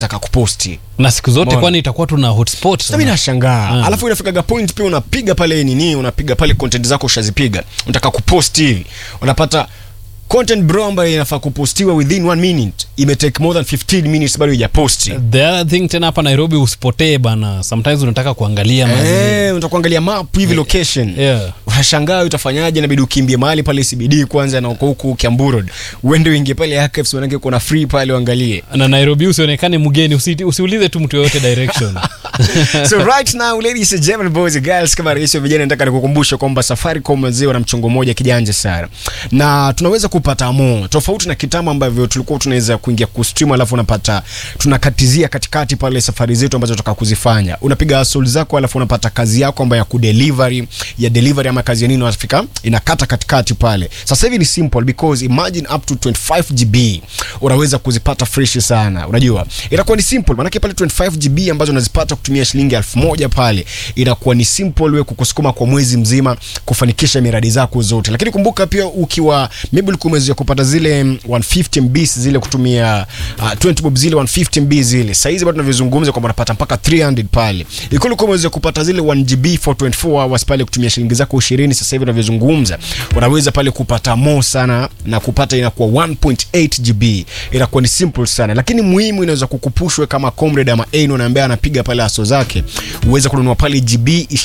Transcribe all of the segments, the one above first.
taka kuposti na siku zote Mbona? kwani itakuwa tuna hotspot Sasa mimi nashangaa Ah. alafu inafikaga point pia unapiga pale nini unapiga pale content zako ushazipiga unataka kupost hivi unapata content bro ambayo inafaa kupostiwa within one minute imetake more than 15 minutes bado haijaposti the other thing tena hapa nairobi usipotee bana sometimes unataka kuangalia mazi Eh, unataka kuangalia map hivi location yeah. unashangaa utafanyaje inabidi ukimbie mahali pale CBD kwanza na uko huku Kiambu Road uende uingie pale archives manake kuna free pale uangalie na nairobi usionekane mgeni usi, usiulize tu mtu yoyote direction so right now ladies and gentlemen boys and girls kama rais wa vijana nataka nikukumbusha kwamba Safaricom wazee wana mchongo mmoja kijanja sana na tunaweza kupata mo tofauti na kitambo ambavyo tulikuwa tunaweza kuingia kustream alafu unapata tunakatizia katikati pale safari zetu ambazo tunataka kuzifanya unapiga hustle zako alafu unapata kazi yako ambayo ya kudelivery ya delivery ama kazi ya nini unafika inakata katikati pale sasa hivi ni simple because imagine up to 25 GB unaweza kuzipata fresh sana unajua itakuwa ni simple maanake pale 25 GB ambazo unazipata kutumia shilingi elfu moja pale inakuwa ni simple wewe kukusukuma kwa mwezi mzima kufanikisha miradi zako zote lakini kumbuka pia ukiwa maybe ulikuwa umezoea kupata zile mm, 150 MB zile kutumia uh, 20 bob zile 150 MB zile sasa hizi bado tunavyozungumza kwamba unapata mpaka 300 pale ilikuwa ulikuwa umezoea kupata zile 1 GB for 24 hours pale kutumia shilingi zako 20 sasa hivi tunavyozungumza unaweza pale kupata more sana na kupata inakuwa 1.8 GB inakuwa ni simple sana lakini muhimu inaweza kukupushwe kama comrade ama Eno na ambaye anapiga pale aso zake uweze kununua pale GB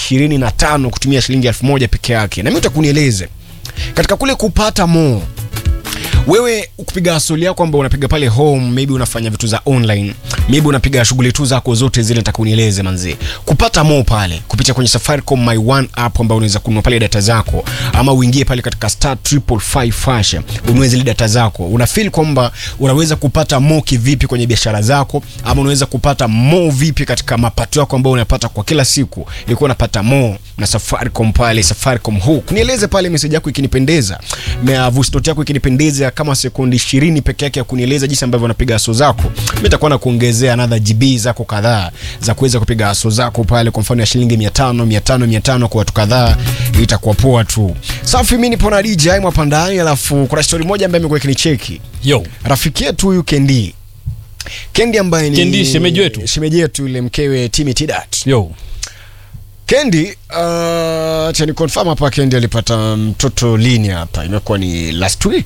25 kutumia shilingi 1000 peke yake na mimi utakunieleze katika kule kupata more wewe kupiga asoli yako kwamba unapiga pale home maybe unafanya vitu za online maybe unapiga shughuli tu zako zote zile nataka unieleze manzi kupata mo pale kupitia kwenye Safaricom my one app ambayo unaweza kununua pale data zako ama uingie pale katika star triple five fashion ununue zile data zako una feel kwamba unaweza kupata mo kivipi kwenye biashara zako ama unaweza kupata mo vipi katika mapato yako ambayo unapata kwa kila siku ilikuwa unapata mo na Safaricom pale Safaricom hook nieleze pale message yako ikinipendeza na voice note yako ikinipendeza kama sekundi 20 peke yake ya kunieleza jinsi ambavyo unapiga aso zako mimi nitakuwa na kuongezea another GB zako kadhaa za kuweza kupiga aso zako pale kwa mfano ya shilingi 500 500 500 kwa watu kadhaa itakuwa poa tu safi mimi nipo na DJ hapa ndani alafu kuna story moja ambayo imekuwa ikinicheki yo rafiki yetu huyu Kendi Kendi ambaye ni Kendi, shemeji wetu. shemeji yetu yule mkewe Timmy Tidat yo Kendi uh, acha ni confirm hapa Kendi alipata mtoto lini hapa imekuwa ni last week